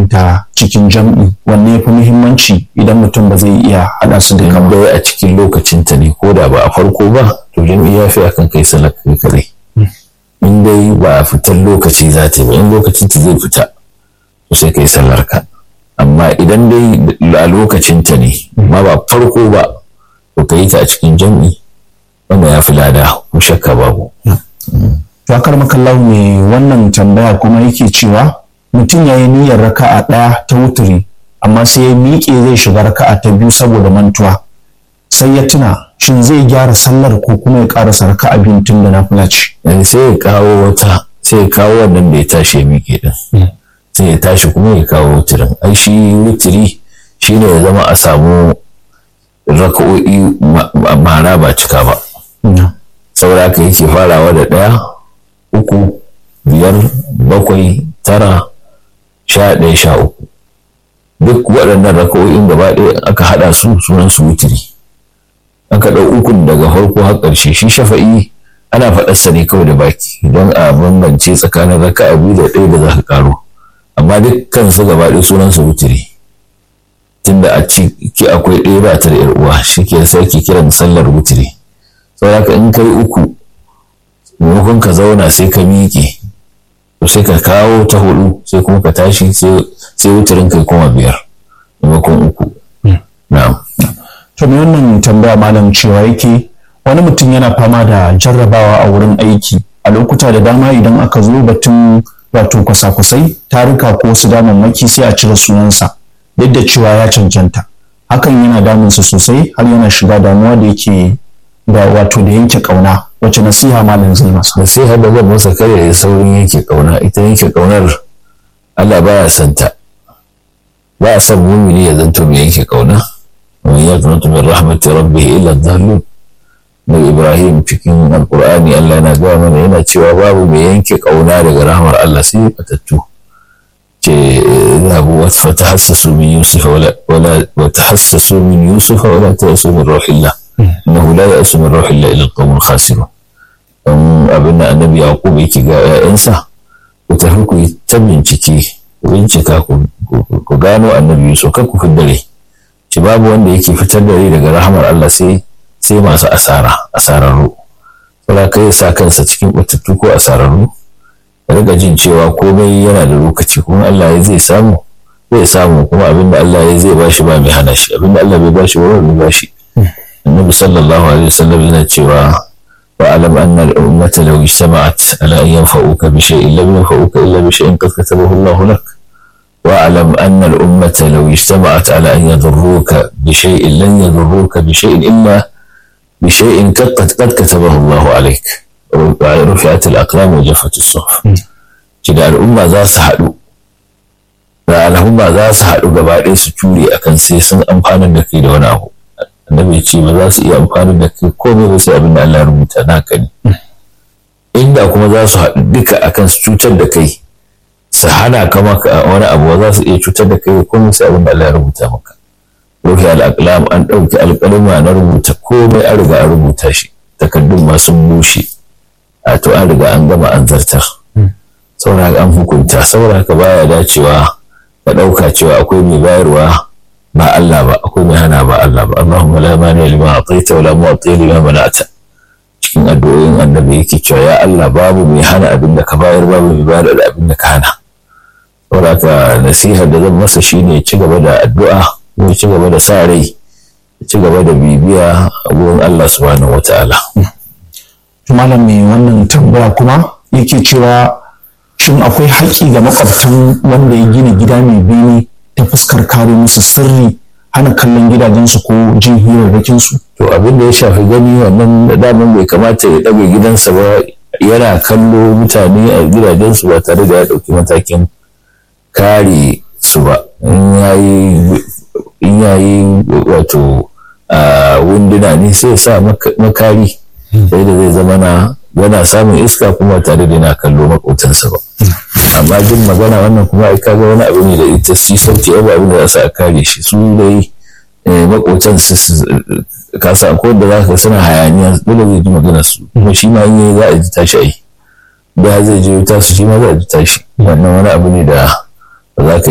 ta cikin jam'i wanne ya fi muhimmanci idan mutum ba zai iya haɗa su duka in ba dai a cikin lokacin ta ne ko da ba a farko ba to jam'i ya fi akan kai sallar kai kadai in dai ba a fitar lokaci za ta yi ba in lokacin ta zai fita to sai kai sallar ka amma idan dai a lokacin ta ne ma ba farko ba to ka yi ta a cikin jam'i wanda ya fi lada ko shakka babu to akar makallahu ne wannan tambaya kuma yake cewa mutum ya yi niyyar raka'a ɗaya ta wuturi amma sai ya miƙe zai shiga raka'a ta biyu saboda mantuwa sai ya tuna shin zai gyara sallar ko kuma ya ƙarasa raka'a biyun tun da na ce yanzu sai ya kawo wata sai ya kawo wannan da ya tashi ya miƙe din sai ya tashi kuma ya kawo wutirin ai shi wutiri shine ya zama a samu raka'o'i ma- ma- mara ba cika ba saboda haka yake farawa da ɗaya uku biyar bakwai tara sha ɗaya sha uku duk waɗannan raka'o'in gaba ɗaya aka haɗa su sunan su wutiri aka ɗau ukun daga farko har ƙarshe shi shafa'i ana faɗarsa ne kawai da baki don a bambance tsakanin raka'a biyu da ɗaya da za ka ƙaro amma dukkan su gaba ɗaya sunan su wutiri tunda a ciki akwai ɗaya ba ta da ‘yar uwa shi ke sai ke kiran sallar wutiri saboda haka in kai uku maimakon ka zauna sai ka miƙe to sai ka kawo ta hudu sai kuma ka tashi sai sai wutirin kai kuma biyar maimakon uku na'am to me wannan tambaya malam cewa yake wani mutum yana fama da jarrabawa a wurin aiki a lokuta da dama idan aka zo batun wato kwasa-kwasai tarika ko wasu damammaki sai a cire sunansa duk da cewa ya cancanta hakan yana damunsa sosai har yana shiga damuwa da yake da wato da yanke kauna wacce nasiha malam zai masa nasiha da zan masa kare ya saurin yanke kauna ita yanke kaunar Allah baya son ta ba a son mumini ya zanto mai yanke kauna wa yaqnatu min rahmati rabbih illa dhallun na Ibrahim cikin Alƙur'ani Allah yana gaya mana yana cewa babu mai yanke kauna daga rahmar Allah sai fatattu ce zabu wa fatahassasu min Yusuf wala wala wa tahassasu min Yusuf wala ta'asu min ruhillah innahu la ya'asu min ruhillah illa al-qawmul khasirun dan abin da annabi Yaqub yake ga 'ya'yansa ku tafi ku yi ta bincike ku bincika ku ku gano annabi Yusuf kar ku dare ci babu wanda yake fitar da rai daga rahamar Allah sai sai masu asara asararru saboda kai sa kansa cikin batattu ko asararru ya riga jin cewa komai yana da lokaci kuma Allah ya zai samu zai samu kuma abinda Allah ya zai bashi ba mai hana shi abinda Allah bai bashi ba bai bashi annabi sallallahu alaihi wasallam yana cewa واعلم ان الامه لو اجتمعت على ان ينفعوك بشيء لم ينفعوك الا بشيء قد كتبه الله لك واعلم ان الامه لو اجتمعت على ان يضروك بشيء لن يضروك بشيء الا بشيء قد قد كتبه الله عليك رفعت الاقلام وجفت الصحف كده الامه ذا سحدوا da al'umma za su haɗu gaba ɗaya su ture akan sai sun amfanar da kai da wani abu annabi ce ba za su iya amfani da kai komai ba sai abin da Allah ya rubuta naka ne inda kuma za su haɗu duka akan su cutar da kai su hana ka maka wani abu ba za su iya cutar da kai komai sai abin da Allah ya rubuta maka ruhi al-aqlam an ɗauki alƙalma na rubuta komai an riga an rubuta shi takardun ma sun bushe a to an riga an gama an zartar saboda haka an hukunta saboda haka baya dacewa ka ɗauka cewa akwai mai bayarwa ba Allah ba akwai mai hana ba Allah ba Allahumma la mani lima ataita wa la mu'ti lima mana'ta cikin addu'o'in annabi yake cewa ya Allah babu mai hana abin da ka bayar babu mai bayar da abin da ka hana saboda haka nasihar da zan masa shine ci gaba da addu'a ko ci gaba da sa rai ci gaba da bibiya a gurin Allah subhanahu wata'ala malam mai wannan tambaya kuma yake cewa shin akwai haƙƙi ga makwabtan wanda ya gina gida mai bene ta fuskar kare musu sirri hana kallon gidajensu ko jin hirarrakinsu to abin da ya shafi gani wannan da daman bai kamata ya ɗaga gidansa ba yana kallo mutane a gidajensu ba tare da ya ɗauki matakin kare su ba in yayi wato wunduna ne sai sa makari sai da zai zama na yana samun iska kuma tare da yana kallo makotansa ba amma jin magana wannan kuma ai kaga wani abu ne da ita shi sauti abu abin da za su a kare shi su dai makotan su kasa ko da za ka suna hayaniya dole zai ji magana su kuma shi ma in za a ji tashi ai da zai je ta su shi ma za a ji tashi wannan wani abu ne da ba za ka